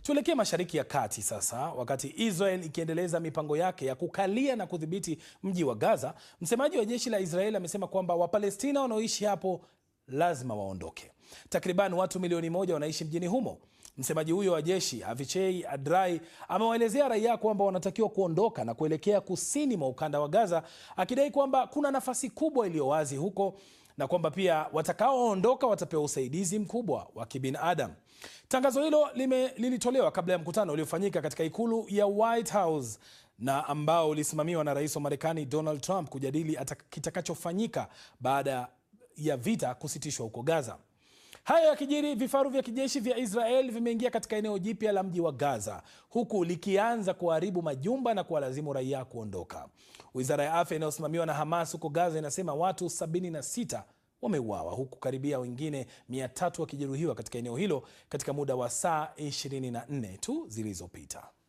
Tuelekee Mashariki ya Kati sasa. Wakati Israel ikiendeleza mipango yake ya kukalia na kudhibiti mji wa Gaza, msemaji wa jeshi la Israel amesema kwamba Wapalestina wanaoishi hapo lazima waondoke. Takriban watu milioni moja wanaishi mjini humo. Msemaji huyo wa jeshi Avichai Adrai amewaelezea raia kwamba wanatakiwa kuondoka na kuelekea kusini mwa ukanda wa Gaza, akidai kwamba kuna nafasi kubwa iliyo wazi huko na kwamba pia watakaoondoka watapewa usaidizi mkubwa wa kibinadamu. Tangazo hilo lime, lilitolewa kabla ya mkutano uliofanyika katika ikulu ya White House na ambao ulisimamiwa na rais wa Marekani Donald Trump kujadili kitakachofanyika baada ya vita kusitishwa huko Gaza. Hayo yakijiri, vifaru vya kijeshi vya Israel vimeingia katika eneo jipya la mji wa Gaza, huku likianza kuharibu majumba na kuwalazimu raia kuondoka. Wizara ya afya inayosimamiwa na Hamas huko Gaza inasema watu 76 wameuawa huku karibia wengine 300 wakijeruhiwa katika eneo hilo katika muda wa saa 24 tu zilizopita.